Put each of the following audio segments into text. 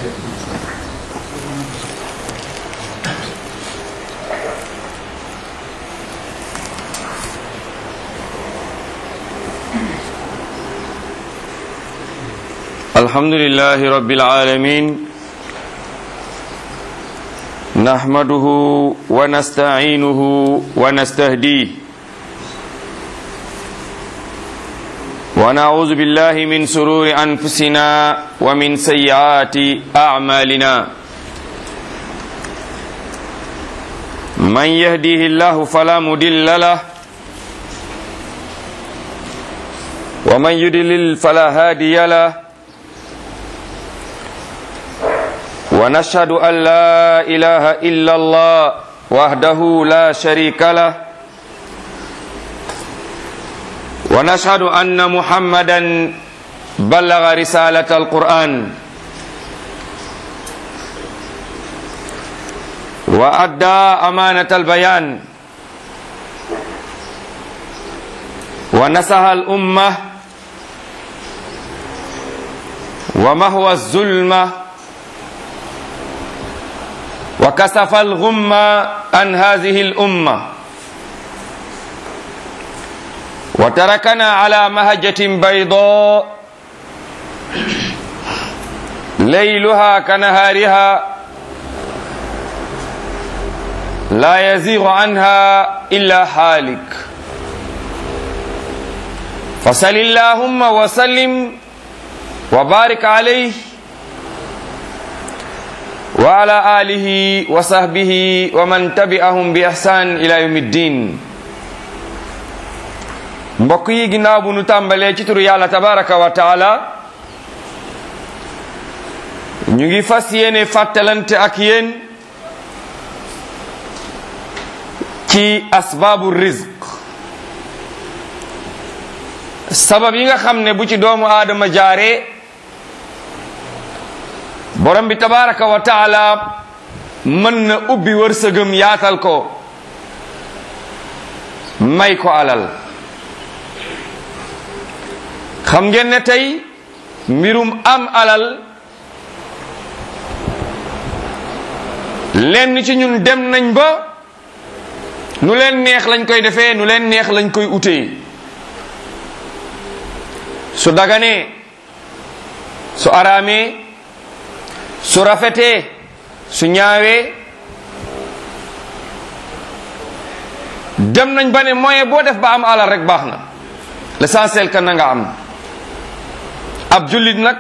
الحمد لله رب العالمين نحمده ونستعينه ونستهديه ونعوذ بالله من سرور أنفسنا ومن سيئات أعمالنا من يهديه الله فلا مضل له ومن يضلل فلا هادي له ونشهد أن لا إله إلا الله وحده لا شريك له ونشهد أن محمدا بلغ رسالة القرآن وأدى أمانة البيان ونسها الأمة ومهوى الظلمه وكسف الغم عن هذه الأمة وتركنا على مهجة بيضاء ليلها كنهارها لا يزيغ عنها إلا حالك فصل اللهم وسلم وبارك عليه وعلى آله وصحبه ومن تبعهم بإحسان إلى يوم الدين mbokk yi ginnaaw bu nu tàmbalee ci turu yàlla tabaraka wa taala ñu ngi fas yéene fàttalante ak yéen ci asbaabu rizq sabab yi nga xam ne bu ci doomu aadama jaaree borom bi tabaraka wa taala mën na ubbi wërsëgam yaatal ko may ko alal xam ngeen ne tey mbirum am alal lenn ci ñun dem nañ ba nu leen neex lañ koy defee nu leen neex lañ koy utee su daganee su araamee su rafetee su ñaawee dem nañ ba ne moyen boo def ba am alal rek baax na l'essentiel que na nga am ab jullit nag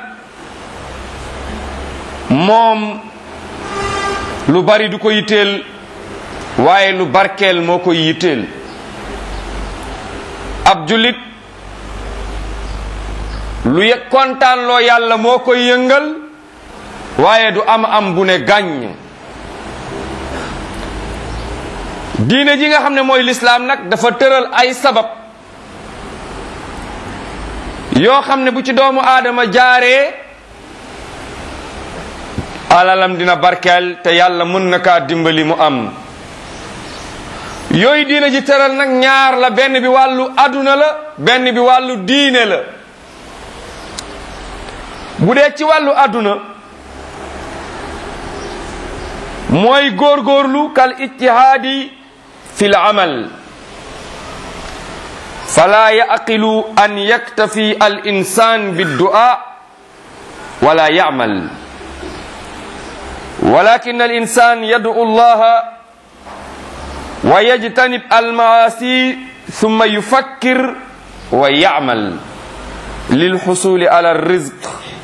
moom lu bari du ko yitteel waaye lu barkeel moo koy yitteel ab jullit lu yëg kontaan loo yàlla moo koy yëngal waaye du am am bu ne gàññ diine ji nga xam ne mooy lislaam nag dafa tëral ay sabab yoo xam ne bu ci doomu aadama jaaree alalam dina barkeel te yàlla mën na kaa dimbali mu am yooyu diine ji tëral nag ñaar la benn bi wàllu aduna la benn bi wàllu diine la bu dee ci wàllu aduna mooy góorgóorlu kal ijtihaadi fi l amal fala yaqilu an yaktafi al insan biddua wala yamal walakin al insan yad'u allaha wa yajtanib al maasi thumma yufakkir wa yamal lilxusuli ala rizq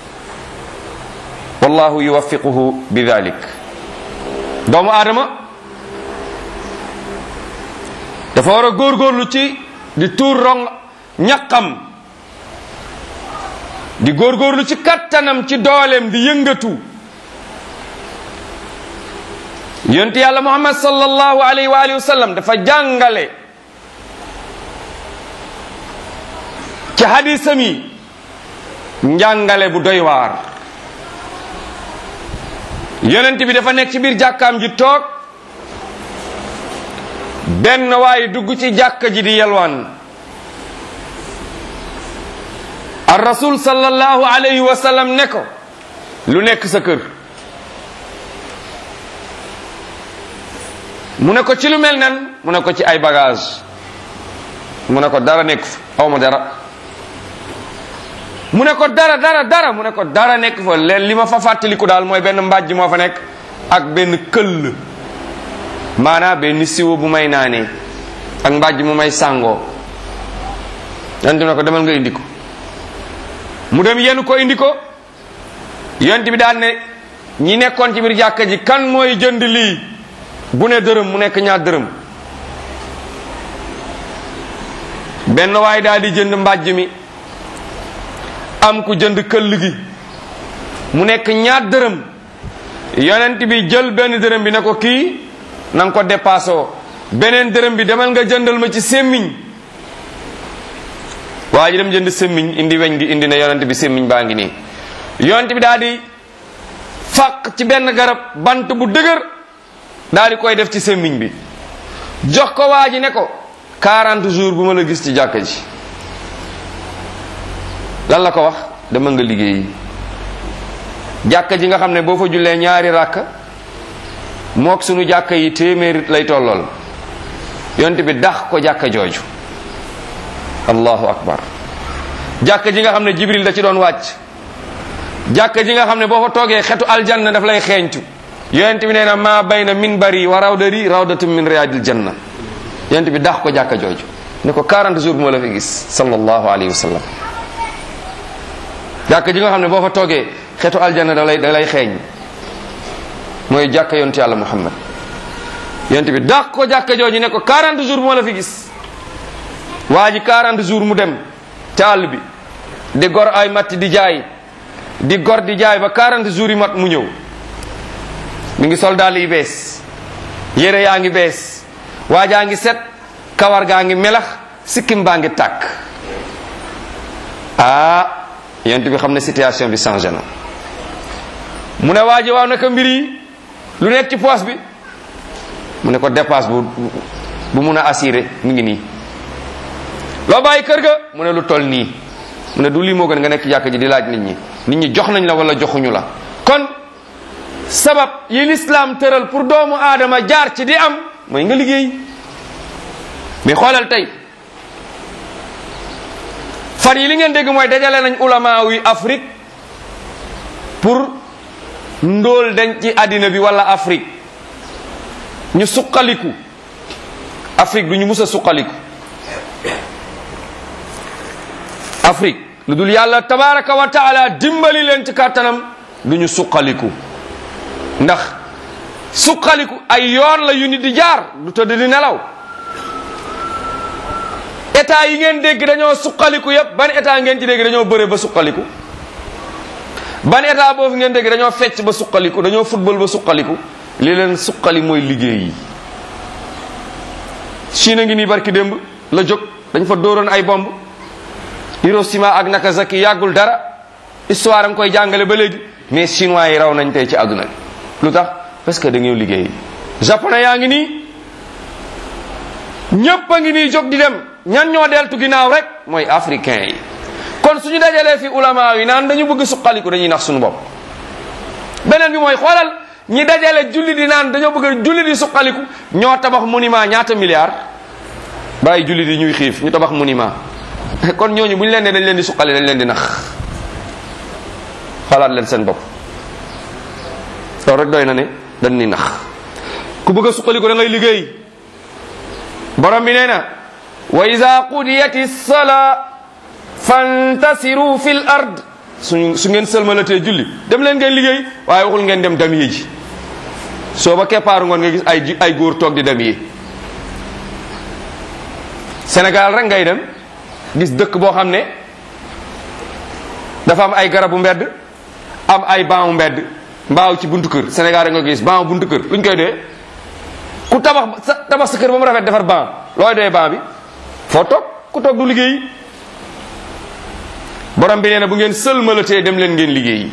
wallahu yuwaffiquhu bidalik doomu aadama dafa war a góorgóorlu ci di tuur rong ñaqam di góorgóorlu ci kattanam ci dooleem di yëngatu yonent yàlla muhammad sallallahu alayhi wa alihi wa sallam dafa jàngale ci hadisam yi njàngale bu doy waar yonent bi dafa nekk ci biir jàkkaam ji toog benn waay dugg ci jàkka ji di yalwaan ar rasul sallallahu alayhi wa sallam ne ko lu nekk sa kër mu ne ko ci lu mel nan mu ne ko ci ay bagage mu ne ko dara nekk fa aw ma dara mu ne ko dara dara dara mu ne ko dara nekk fa leen li ma fa fàttaliku daal mooy benn mbàjj moo fa nekk ak benn këll maanaam benn siwo bu may naanee ak mbàjj mu may sàngoo yonent bi ne ko demal nga indi ko mu dem yenu ko indi ko yonent bi daal ne ñi nekkoon ci biir jàkka ji kan mooy jënd lii bu ne dërëm mu nekk ñaar dërëm benn waay daal di jënd mbàjj mi am ku jënd këll gi mu nekk ñaar dërëm yonent bi jël benn dërëm bi ne ko kii na nga ko dépassoo beneen dërëm bi demal nga jëndal ma ci sémmiñ waa ji dem jënd sémmiñ indi weñ gi indi na yonent bi sémmiñ baa ngi nii yonent bi daal di fàq ci benn garab bant bu dëgër daal di koy def ci sémmiñ bi jox ko waa ji ne ko 40 jours bu ma la gis ci jàkka ji lan la ko wax dama nga liggéeyi jàkka ji nga xam ne boo fa jullee ñaari ràkk mook sunu jàkka yi téeméeri lay tollool yonent bi dax ko jàkka jooju allahu akbar jàkka ji nga xam ne jibril da ci doon wàcc jàkka ji nga xam ne boo fa toogee xetu aljanna daf lay xeeñcu yonent bi nee na maa bayna minbari wa rawdari rawdatun min riyadil janna yonent bi dax ko jàkka jooju ne ko 40 jours bu ma la fi gis sallallahu alayhi wa sallam jàkka ji nga xam ne boo fa toogee xetu aljanna da lay da lay xeeñ mooy jàkka yonent yàlla muhammad yonent bi dax ko jàkka jooju ne ko 40 jours bu ma la fi gis waa ji 40 jours mu dem ca àll bi di gor ay matt di jaay di gor di jaay ba 40 jours yi mat mu ñëw mi ngi sol dàll yi bees yére yaa ngi bees waa jaa ngi set kawar gaa ngi melax sikkim baa ngi tàkk ah yent bi xam ne situation bi changé na mu ne waa ji waaw naka mbir yi lu nekk ci poos bi mu ne ko dépasse bu bu mun a assuré mu ngi nii loo bàyyi kër ga mu ne lu toll nii mu ne du lii moo gën nga nekk jàkk ji di laaj nit ñi nit ñi jox nañ la wala joxuñu la kon sabab yi lislaam tëral pour doomu aadama jaar ci di am mooy nga liggéey mais xoolal tey fan yi li ngeen dégg mooy dajale nañ ulama wi Afrique pour ndóol dañ ci àddina bi wala Afrique ñu suqaliku Afrique du ñu mus a suqaliku Afrique lu dul yàlla tabaraka wa taala dimbali leen ci kàttanam du ñu suqaliku ndax suqaliku ay yoon la yu nit di jaar du tëdd di nelaw état yi ngeen dégg dañoo suqaliku yépp ban état ngeen ci dégg dañoo bëre ba suqaliku ban état boobu ngeen dégg dañoo fecc ba suqaliku dañoo football ba suqaliku li leen suqali mooy liggéey yi Chine ngi nii barki démb la jóg dañ fa dóoroon ay bomb Hiroshima ak Nagasaki yàggul dara histoire nga koy jàngale ba léegi mais chinois yi raw nañ tey ci àdduna bi lu tax parce que dañoo liggéey japonais yaa ngi nii ñépp a ngi nii jóg di dem ñan ñoo deltu ginnaaw rek mooy africain yi kon suñu dajalee fi ulama yi naan dañu bëgg suqaliku dañuy nax suñu bopp beneen bi mooy xoolal ñi dajale julli di naan dañoo bëgg julli di suqaliku ñoo tabax monument ñaata milliards bàyyi julli di ñuy xiif ñu tabax monument kon ñooñu bu ñu leen ne dañ leen di suqali dañ leen di nax xalaat leen seen bopp loolu rek doy na ne dañ ni nax ku bëgg a suqaliku da ngay liggéey borom bi nee na wa ida qudiyati salaa fantasiru fi l ard su su ngeen sëlmalatee julli dem leen ngeen liggéey waaye waxul ngeen dem damiye ji soo ba keppaaru ngoon nga gis ay ay góor toog di damiye Sénégal rek ngay dem gis dëkk boo xam ne dafa am ay garabu mbedd am ay banu mbedd mbaaw ci buntu kër Sénégal rek nga gis ban buntu kër luñ koy dee ku tabax sa tabax sa kër ba mu rafet defar ban looy doy ban bi foo toog ku toog du liggéey borom bi nee na bu ngeen sëlmalatee dem leen ngeen liggéey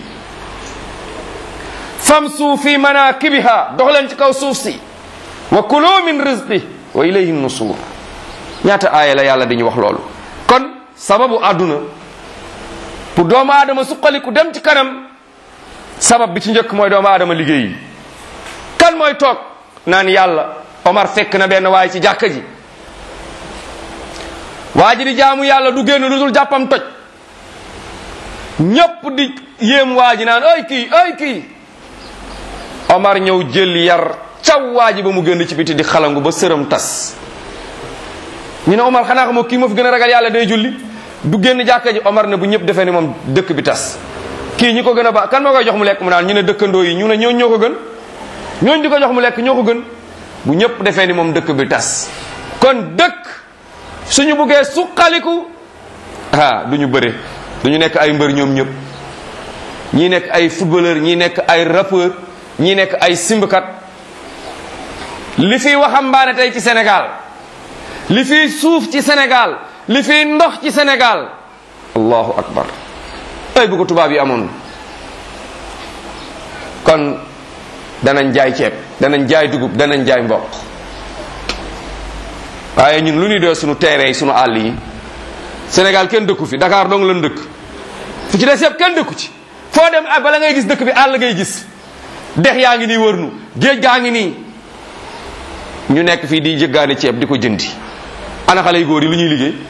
famsu fi manakibiha dox leen ci kaw suuf si wa kulu min rizqi wa ilayhi nusur ñaata aaya la yàlla dañuy wax loolu kon sababu àdduna pour doomu aadama suqaliku dem ci kanam sabab bi ci njëkk mooy doomu aadama liggéey kan mooy toog naan yàlla Omar fekk na benn waay ci jàkka ji waa ji di jaamu yàlla du génn lu dul jàppam toj ñépp di yéem waa ji naan ay kii ay kii Omar ñëw jël yar caw waa ji ba mu génn ci biti di xalangu ba sëram tas ñu ne Omar xanaa xamoo kii ma fi gën a ragal yàlla day julli du génn jàkka ji Omar ne bu ñëpp defee ni moom dëkk bi tas kii ñi ko gën a baax kan moo koy jox mu lekk mu naan ñu ne dëkkandoo yi ñu ne ñooñ ñoo ko gën ñooñ di ko jox mu lekk ñoo ko gën bu ñëpp defee ni moom dëkk bi tas kon dëkk suñu buggee suqaliku ah du ñu bëre du ñu nekk ay mbër ñoom ñëpp ñii nekk ay footballeur ñii nekk ay rappeur ñii nekk ay simbkat li fiy waxambaane tey ci Sénégal li fiy suuf ci Sénégal li fiy ndox ci Sénégal allahu akbar ay bu ko tubaab yi amoon kon danañ jaay ceeb danañ jaay dugub danañ jaay mboq waaye ñun lu ñuy dee suñu terrain yi suñu àll yi Sénégal kenn dëkku fi Dakar dong lan dëkk fu ci des yëpp kenn dëkku ci foo dem ah bala ngay gis dëkk bi àll ngay gis dex yaa ngi nii wër nu géej gaa ngi nii ñu nekk fii di jëggaani ceeb di ko jëndi ana xale yu góor yi lu ñuy liggéey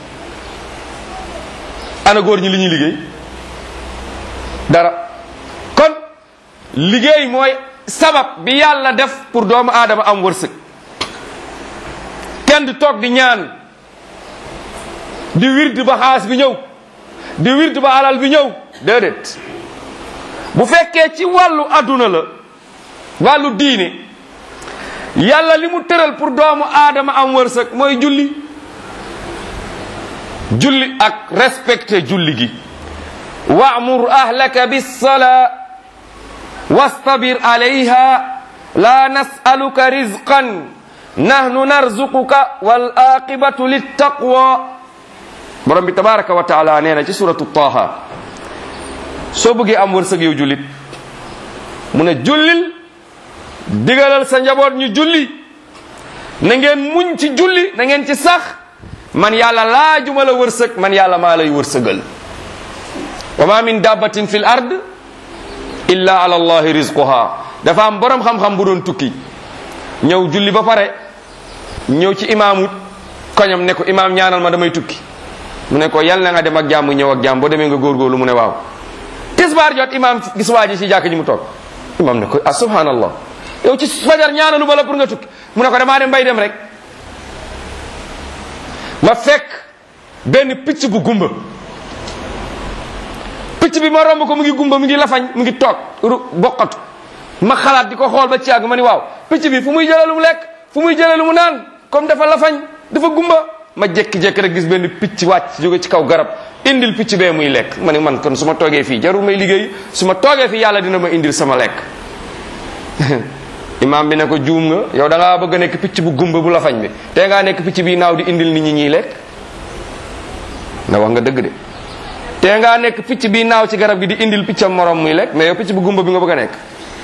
ana góor ñi li ñuy liggéey dara kon liggéey mooy sabab bi yàlla def pour doomu aadama am wërsëg kenn du toog di ñaan di wird ba xaas bi ñëw di wird ba alal bi ñëw déedéet bu fekkee ci wàllu adduna la wàllu diine yàlla li mu tëral pour doomu aadama am wërsëg mooy julli julli ak respecté julli gi wa'mur ahlaka bis-salaa wastabir alayha la nas'aluka rizqan nahnu narzuquka wal aqibatu littaqwa borom bi tabaraka wa taala nee na ci suratu taha soo bëggee am wërsëg yow jullit mu ne jullil digalal sa njaboot ñu julli na ngeen muñ ci julli na ngeen ci sax man yàlla laajuma la wërsëg man yàlla maa lay wërsëgal wa ma min dabbatin fil ard illa ala allahi rizquha dafa am borom xam-xam bu doon tukki ñëw julli ba pare ñëw ci imaamu koñam ne ko imaam ñaanal ma damay tukki mu ne ko yal na nga dem ak jàmm ñëw ak jàmm boo demee nga góorgóorlu mu ne waaw tisbaar jot imaam gis waa ji ci jàkk ji mu toog imaam ne ko ah subhanallah yow ci fajar ñaanalu ma la pour nga tukki mu ne ko damaa dem bay dem rek ma fekk benn picc bu gumba picc bi ma romb ko mu ngi gumba mu ngi lafañ mu ngi toog ru boqatu ma xalaat di ko xool ba ci àgg ma ni waaw picc bi fu muy jëlee lu mu lekk fu muy jëlee lu mu naan comme dafa lafañ dafa gumba ma jékki-jékki rek gis benn picc wàcc jóge ci kaw garab indil picc bee muy lekk ma ni man kon su ma toogee fii jarul may liggéey su ma toogee fii yàlla dina ma indil sama lekk imaam bi ne ko juum nga yow da ngaa bëgg a nekk picc bu gumba bu lafañ bi te ngaa nekk picc bi naaw di indil nit ñi ñuy lekk na wax nga dëgg de te ngaa nekk picc bi naaw ci garab gi di indil piccam morom muy lekk mais yow picc bu gumba bi nga bëgg a nekk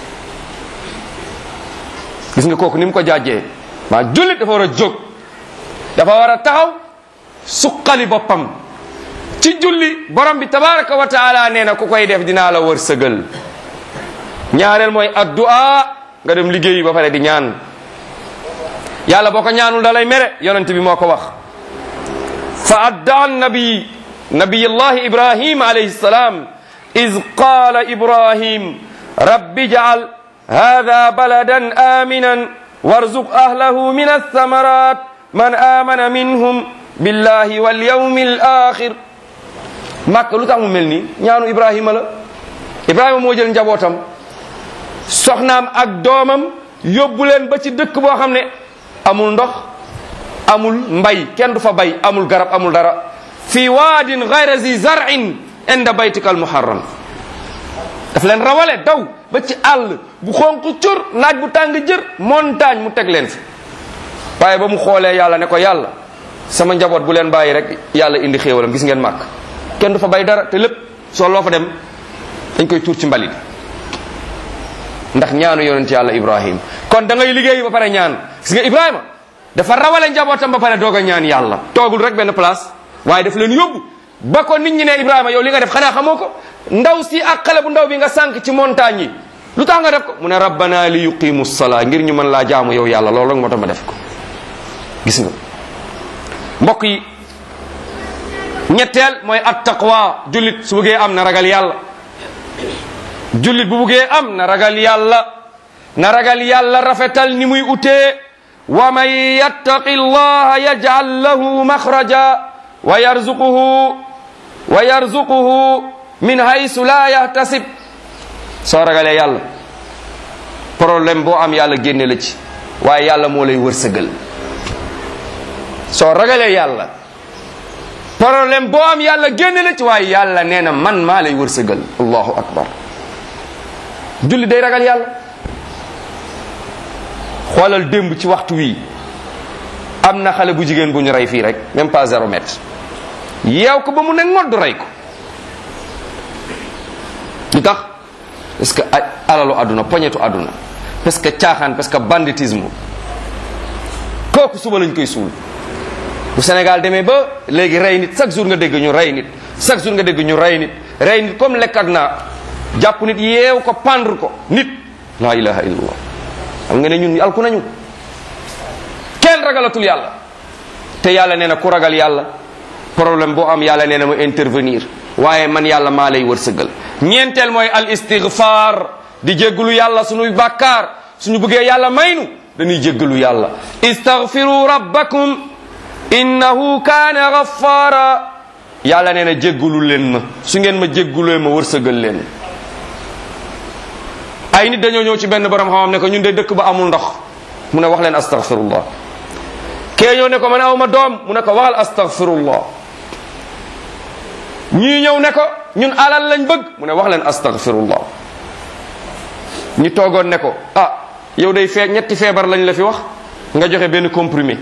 gis nga kooku ni mu ko jaajee maa jullit dafa war a jóg dafa war a taxaw suqali boppam ci julli borom bi tabaraka wa taala nee na ku koy def dinaa la wër sëgal ñaareel mooy addu'a nga dem liggéeyi ba pare di ñaan yàlla boo ko ñaanul da lay mere yonent bi moo ko wax fa addaa nabi nabiyullahi ibrahim alayhi salam iz qaala ibrahim rabbi jaal hada baladan aminan warzuq ahlahu min althamarat man amana minhum billahi walyawmi alakhir màkk lu tax mu mel nii ñaanu ibrahima la ibrahima moo jël njabootam soxnaam ak doomam yóbbu leen ba ci dëkk boo xam ne amul ndox amul mbay kenn du fa bay amul garab amul dara fi waadin gayra zi zarin inda baytika al muharram daf leen rawale daw ba ci àll bu xonq cur naaj bu tàng jër montagne mu teg leen fi waaye ba mu xoolee yàlla ne ko yàlla sama njaboot bu leen bàyyi rek yàlla indi xéewalam gis ngeen màkk kenn du fa bay dara te lépp soo loo fa dem dañ koy tuur ci mbalit ndax ñaanu yonent yàlla ibrahim kon da ngay liggéey ba pare ñaan gis nga ibrahima dafa rawale njabootam ba pare doog a ñaan yàlla toogul rek benn place waaye daf leen yóbbu ba ko nit ñi ne ibrahima yow li nga def xanaa xamoo ko ndaw si ak xale bu ndaw bi nga sànq ci montagne yi lu tax nga def ko mu ne rabbana li yuqimu salaa ngir ñu mën laa jaamu yow yàlla loolu rek moo tax ma def ko gis nga mbokk yi ñetteel mooy at taqwa jullit su bëggee am na ragal yàlla jullit bu bëggee am na ragal yàlla na ragal yàlla rafetal ni muy utee wa man yattaqi llaha yaj'al lahu maxraja wa yarzuquhu wa yarzuquhu min haysu la yahtasib soo ragalee yàlla problème boo am yàlla génne la ci waaye yàlla moo lay wërsëgal soo ragalee yàlla problème boo am yàlla génne la ci waaye yàlla nee na man maa lay wërsëgal allahu akbar julli day ragal yàlla xoolal démb ci waxtu wii am na xale bu jigéen bu ñu rey fii rek même pas zéro mètre yeew ko ba mu ne ngodd rey ko lu tax parce que alalu àdduna poñetu àdduna parce que caaxaan parce que banditisme kooku suba lañ koy suul bu Sénégal demee ba léegi rey nit chaque jour nga dégg ñu rey nit chaque jour nga dégg ñu rey nit rey nit comme lekk ak naa jàpp nit yeew ko pendre ko nit la ilaha illallah xam nga ne ñun alku nañu kenn ragalatul yàlla te yàlla nee na ku ragal yàlla problème boo am yàlla nee na ma intervenir waaye man yàlla maa lay wërsëgal ñeenteel mooy al istighfar di jéggalu yàlla suñuy bàkkaar suñu bëggee yàlla maynu dañuy jéggalu yàlla istaghfiru rabbakum innahu kaana ghaffara yàlla nee na jéggalu leen ma su ngeen ma jéggalee ma wërsëgal leen ay nit dañoo ñëw ci benn borom xam-xam ne ko ñun de dëkk ba amul ndox mu ne wax leen astaghfirullah kee ñëw ne ko man aw ma doom mu ne ko waxal astaghfirullah ñii ñëw ne ko ñun alal lañ bëgg mu ne wax leen astaghfirullah ñi toogoon ne ko ah yow day fee ñetti feebar lañ la fi wax nga joxe benn comprimé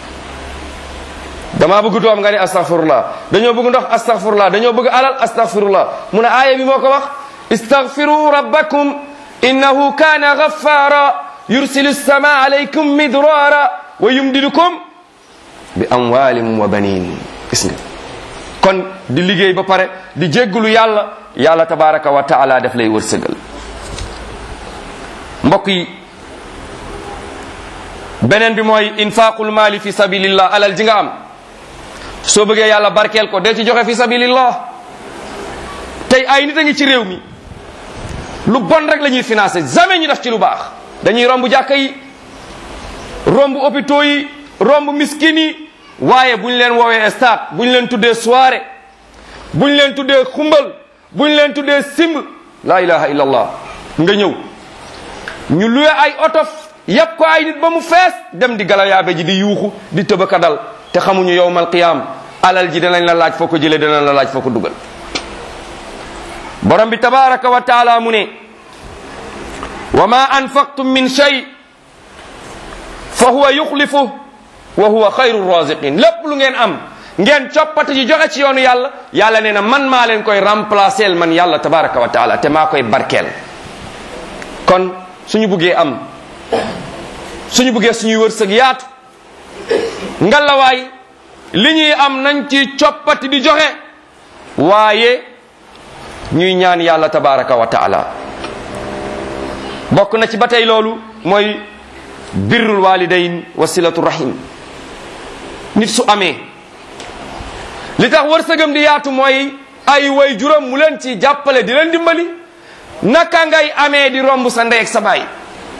damaa bëgg doom nga ne astaghfirullah dañoo bëgg ndox astaghfirullah dañoo bëgg alal astaghfirullah mu ne aaya bi moo ko wax istaghfiru rabbakum innahu kana ghaffara yursilu sama alaykum midrara wa yumdidukum bi amwalin wa banin gis nga kon di liggéey ba pare di jéggulu yàlla yàlla tabaraka wa taala daf lay wërsëgal mbokk yi beneen bi mooy infaqul mali fi sabilillah alal ji nga am soo bëggee yàlla barkeel ko dee ci joxe fi sabilillah tey ay nit a ngi ci réew mi lu bon rek la ñuy financé jamais ñu def ci lu baax dañuy romb jàkka yi romb hôpitaux yi romb miskin yi waaye bu ñu leen woowee stade bu ñu leen tuddee soirée bu ñu leen tuddee xumbal bu ñu leen tuddee simb la ilaha illallah nga ñëw ñu luwe ay oto yàpp ko ay nit ba mu fees dem di galayaabe ji di yuuxu di tëbaka dal te xamuñu yowmal qiyaam alal ji danañ la laaj foo ko jëlee danañ la laaj foo ko dugal borom bi tabaraka wa taala mu ne wa ma anfaqtum min shay fa huwa yuxlifu wa huwa xayru raziqin lépp lu ngeen am ngeen coppati ji joxe ci yoonu yàlla yàlla nee na man maa leen koy remplacer man yàlla tabaraka wa taala te maa koy barkeel kon suñu buggee am suñu buggee suñuy wërsëg yaatu ngalawaay li ñuy am nañ ci coppati di joxe waaye ñuy ñaan yàlla tabaraka wa taala bokk na ci ba tey loolu mooy birrul walidayn wa silatu rahim nit su amee li tax wërsëgam di yaatu mooy ay way juróom mu leen ci jàppale di leen dimbali naka ngay amee di romb sa ndey ak sa baay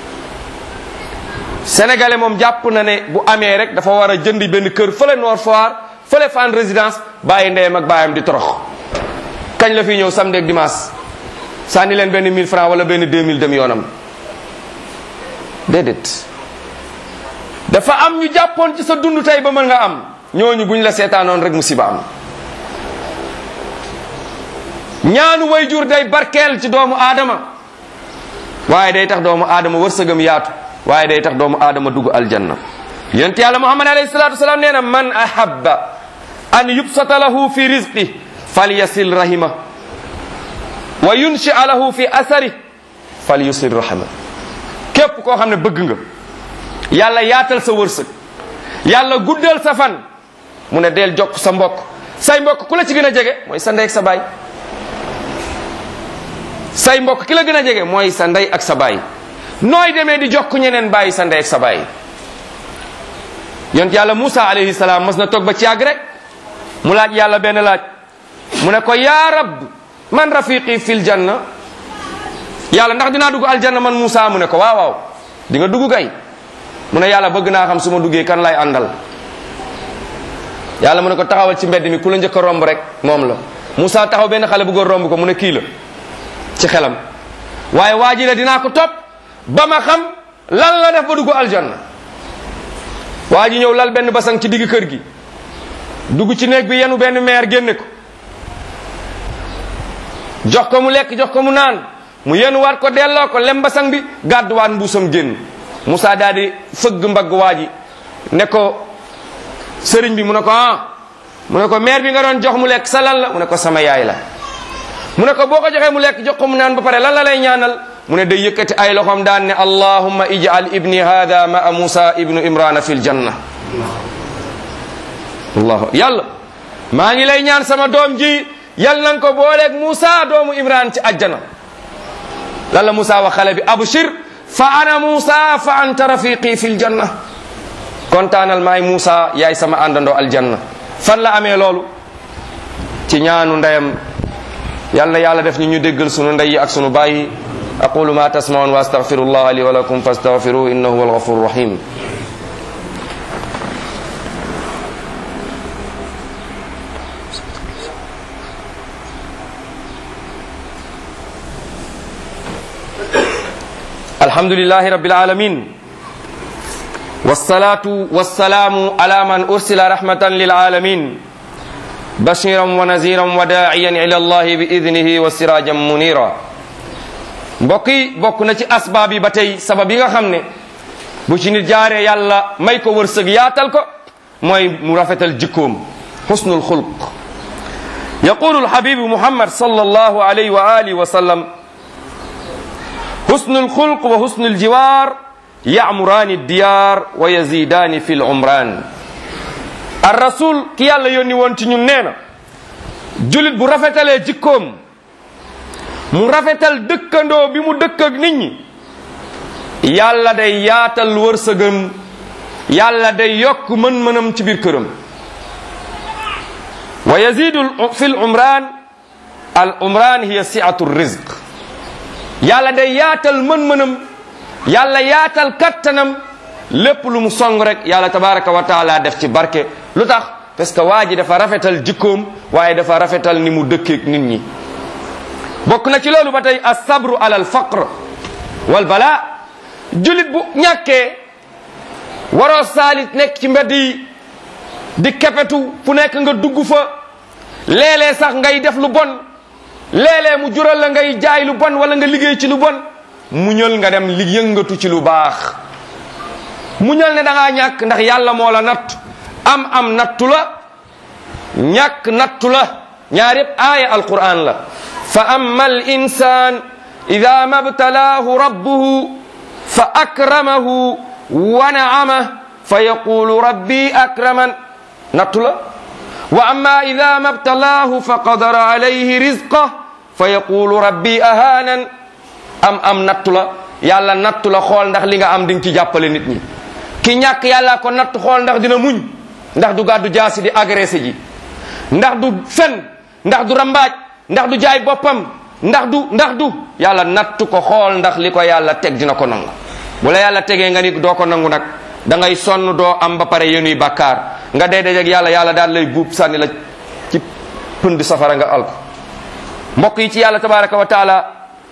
sénégalais moom jàpp na ne bu amee rek dafa war a jënd benn kër fële Nord Foire fële Fann résidence bàyyi ndeyam ak baayam di torox kañ la fi ñëw samedi ak dimanche sànni leen benn 1000 francs wala benn 2000 dem yoonam déedéet dafa am ñu jàppoon ci sa dund tey ba mën nga am ñooñu buñ la seetaanoon rek musiba am ñaanu way jur day barkeel ci doomu aadama waaye day tax doomu aadama wërsëgam yaatu waaye day tax doomu aadama dugg aljanna yonent yàlla muhammad alayhi salatu wasalaam nee na man ahabba an yubsata lahu fi rizqi falyasil rahima wa yunshia lahu fi asari falyusil rahima képp koo xam ne bëgg nga yàlla yaatal sa wërsëg yàlla guddal sa fan mu ne del jokk sa mbokk say mbokk ku la ci gën a jege mooy sa ndey ak sa baay say mbokk ki la gën a jege mooy sa ndey ak sa baay nooy demee di jokk ñeneen bàyyi sa ndey ak sa baay yont yàlla Musa alayhi salaam mas na toog ba ci yàgg rek mu laaj yàlla benn laaj mu ne ko yaa rab man rafiqi fil janna yàlla ndax dinaa dugg aljanna man Musa mu ne ko waaw waaw di nga dugg kay mu ne yàlla bëgg naa xam su ma duggee kan lay àndal yàlla mu ne ko taxawal ci mbedd mi ku la njëkk a romb rek moom la Musa taxaw benn xale bu góor romb ko mu ne kii la ci xelam waaye waa ji la dinaa ko topp ba ma xam lan la def ba dugg aljanna waa ji ñëw lal benn basang ci digg kër gi dugg ci néeg bi yenu benn meer génne ko jox ko mu lekk jox ko mu naan mu yenuwaat ko delloo ko lem basang bi gàdduwaat mbuusam génn Moussa daal di fëgg mbagg waa ji ne ko sëriñ bi mu ne ko ah mu ne ko meer bi nga doon jox mu lekk sa lan la mu ne ko sama yaay la mu ne ko boo ko joxee mu lekk jox ko mu naan ba pare lan la lay ñaanal mu ne day yëkkati ay loxoom daan ne allahumma ij'al ibni hada maa musa ibnu imrana fil janna allahu yàlla maa ngi lay ñaan sama doom ji yal na nga ko booleeg Musa doomu Imran ci ajjana lan la Musa wax xale bi abshir fa ana Musa fa anta rafiqi fil janna kontaanal maay Musa yaay sama àndandoo aljanna fan la amee loolu ci ñaanu ndeyam yal na yàlla def ñu ñu déggal sunu ndey yi ak sunu baay aqulu ma tasmaun wa astaghfirullah li wa lakum fastaghfiruhu innahu huwal ghafurur rahim الحمد لله رب العالمين والصلاة والسلام على من أرسل رحمة للعالمين بشيرا ونذيرا وداعيا إلى الله بإذنه وسراجا منيرا mbokki bokk na ci asbaab yi ba tey sabab yi nga xam ne bu ci nit jaaree yàlla may ko wërsëg yaatal ko mooy mu rafetal jikkoom xusnul xulq yaqulu alxabibu muhammad sallallahu alayhi wa alihi wa sallam حسن الخلق وحسن الجوار يعمران الديار ويزيدان في العمران الرسول كي يالا يوني وون تي ñun neena julit bu rafetalee jikkoom mu rafetal dëkkandoo bi mu dëkk ak nit ñi yàlla day yaatal wërsëgam yàlla day yokk mën-mënam ci biir këram wa yazidu fi l umran al umran hiya siatu rizq yàlla day yaatal mën-mënam yàlla yaatal kattanam lépp lu mu song rek yàlla tabaraka wa taala def ci barke lu tax parce que waa ji dafa rafetal jikkoom waaye dafa rafetal ni mu dëkkeek nit ñi bokk na ci loolu ba tey asabru ala al faqr wal bala julit bu ñàkkee waroo saalit nekk ci mbedd yi di kepetu fu nekk nga dugg fa léeg-léeg sax ngay def lu bon léeg-léeg mu jural la ngay jaay lu bon wala nga liggéey ci lu bon muñal nga dem li yëngatu ci lu baax muñal ne da ngaa ñàkk ndax yàlla moo la natt am am nattu la ñàkk nattu la ñaar yëpp aaya alquran la fa amma al insan ida mabtalaahu rabbuhu fa akramahu wa naamah fa yaqulu rabbi akraman nattu la wa amma ida mabtalaahu fa qadara alayhi rizqah fa yaqulu rabbi ahanan am am nattu la yàlla nattu la xool ndax li nga am di nga ci jàppale nit ñi ki ñàkk yàlla ko natt xool ndax dina muñ ndax du gàddu jaasi di agressé ji ndax du fen ndax du rambaaj ndax du jaay boppam ndax du ndax du yàlla nattu ko xool ndax li ko yàlla teg dina ko nangu bu la yàlla tegee nga ni doo ko nangu nag da ngay sonn doo am ba pare yenuy bàkkaar nga dee dajeg yàlla yàlla daal lay buub sànni la ci pënd safara nga alko mbokk yi ci yàlla tabaraka wa taala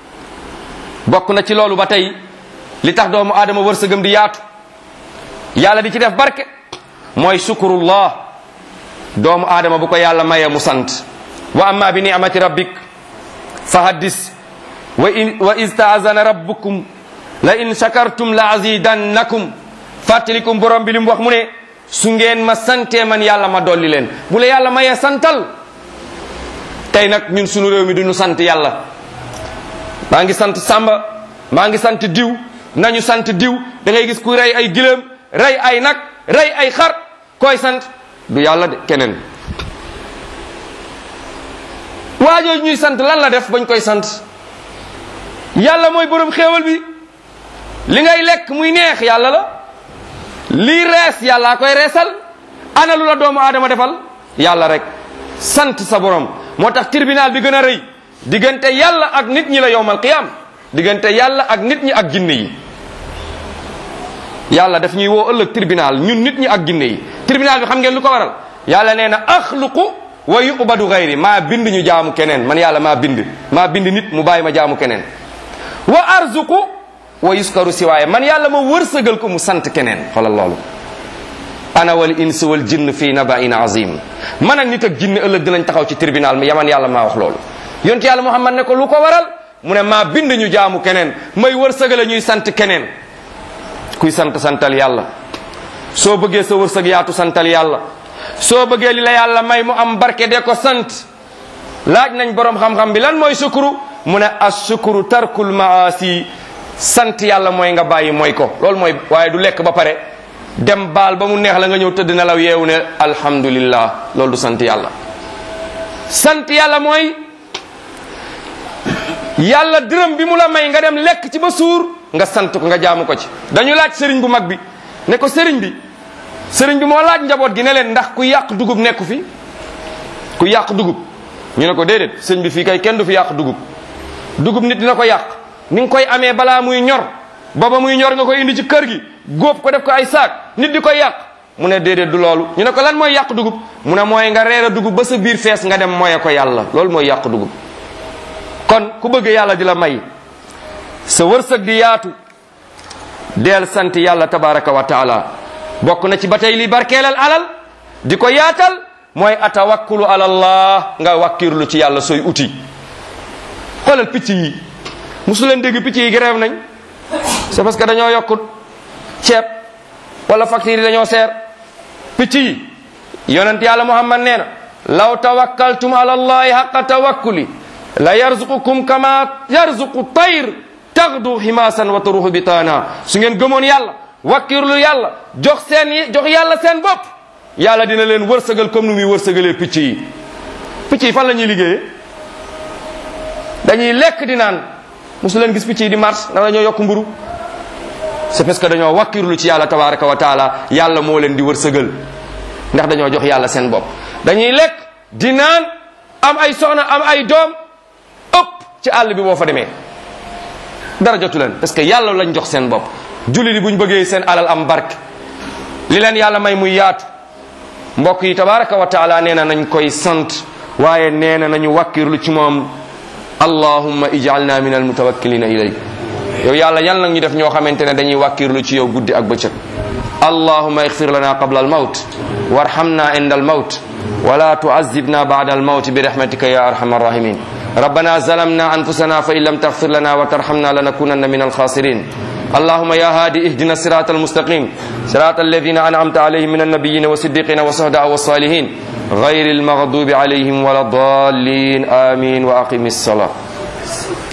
bokk na ci loolu ba tey li tax doomu aadama wërsëgam di yaatu yàlla di ci def barke mooy sukurullah doomu aadama bu ko yàlla mayee mu sant wa amma bi ni'mati rabbik fa haddis wa in wa iz taazana rabbukum la in shakartum la azidannakum fàttalikum borom bi li mu wax mu ne su ngeen ma santee man yàlla ma dolli leen bu la yàlla mayee santal tey nag ñun sunu réew mi duñu sant yàlla maa ngi sant Samba maa ngi sant diw nañu sant diw da ngay gis ku rey ay giléem rey ay nag rey ay xar koy sant du yàlla de keneen waajooju ñuy sant lan la def bañ koy sant yàlla mooy borom xéewal bi li ngay lekk muy neex yàlla la lii rees yàllaa koy reesal ana lu la doomu aadama defal yàlla rek sant sa borom moo tax tribunal bi gën a rëy diggante yàlla ak nit ñi la yowmal qiyam diggante yàlla ak nit ñi ak jinne yi yàlla daf ñuy woo ëllëg tribunal ñun nit ñi ak jinne yi tribunal bi xam ngeen lu ko waral yàlla nee na axluqu wa yubadu gayri maa bind ñu jaamu keneen man yàlla maa bind maa bind nit mu bàyyi ma jaamu keneen wa arzuqu wa yuskaru siwaaye man yàlla ma wërsëgal ko mu sant keneen xoolal loolu ana wal ins wal jinn fii nabain azim man ak nit ak jinne ëllëg dinañ taxaw ci tribunal mi yaman yàlla maa wax loolu yonent yàlla muhammad ne ko lu ko waral mu ne maa bind ñu jaamu keneen may wërsëgale ñuy sant keneen kuy sant santal yàlla soo bëggee sa wërsëg yaatu santal yàlla soo bëggee li la yàlla may mu am barke de ko sant laaj nañ borom xam-xam bi lan mooy sukuru mu ne as sukuru tarkul maasi sant yàlla mooy nga bàyyi mooy ko loolu mooy waaye du lekk ba pare dem baal ba mu neex la nga ñëw tëdd nelaw yeewu ne alhamdulillah loolu du sant yàlla sant yàlla mooy yàlla dërëm bi mu la may nga dem lekk ci ba suur nga sant ko nga jaamu ko ci dañu laaj sëriñ bu mag bi ne ko sëriñ bi sëriñ bi moo laaj njaboot gi ne leen ndax ku yàq dugub nekku fi ku yàq dugub ñu ne ko déedéet sëriñ bi fii kay kenn du fi yàq dugub dugub nit dina ko yàq ni nga koy amee balaa muy ñor booba muy ñor nga koy indi ci kër gi góob ko def ko ay saak nit di koy yàq mu ne déedéet du loolu ñu ne ko lan mooy yàq dugub mu ne mooy nga reere dugub ba sa biir fees nga dem moye ko yàlla loolu mooy yàq dugub kon ku bëgg yàlla di la may sa wërsëg di yaatu deel sant yàlla tabaraka wa taala bokk na ci ba tey li barkeelal alal di ko yaatal mooy atawakkulu ala allah nga wakkirlu ci yàlla sooy uti xoolal picc yi musu leen dégg picc yi grève nañ c'est parce que dañoo yokkut ceeb wala facture yi dañoo seer picc yi yonent yàlla muhammad nee na law tawakkaltum ala allahi haqa tawakkuli la yarzuqukum kama yarzuqu tayr taxdu ximaasan wa taruxu bitaana su ngeen gëmoon yàlla wakkirlu yàlla jox seen jox yàlla seen bopp yàlla dina leen wërsëgal comme nu muy wërsëgalee picc yi picc yi fan la ñuy liggéeyee dañuy lekk di naan mosu leen gis picc yi di mars ndax dañoo yokk mburu c'est parce que dañoo wakkirlu ci yàlla tabaraka wa taala yàlla moo leen di wërsëgal ndax dañoo jox yàlla seen bopp dañuy lekk di naan am ay soxna am ay doom ëpp ci àll bi boo fa demee dara jotu leen parce que yàlla lañ jox seen bopp julli di buñ bëggee seen alal am barke li leen yàlla may muy yaatu mbokk yi tabaraka wa taala nee na nañ koy sant waaye nee na nañu wakkirlu ci moom allahumma ijalna min almutawakkilina ilayk yow yàlla yal nag ñu def ñoo xamante ne dañuy wakkirlu ci yow guddi ak bëccëg allahumma igfir lana qabla almawt warhamna inda almawt ولا تعذبنا بعد الموت برحمتك يا ارحم الراحمين ربنا ظلمنا انفسنا فان لم تغفر لنا وترحمنا لنكونن من الخاسرين اللهم يا هادي اهدنا الصراط المستقيم صراط الذين انعمت عليهم من النبيين والصديقين والشهداء والصالحين غير المغضوب عليهم ولا الضالين امين واقم الصلاه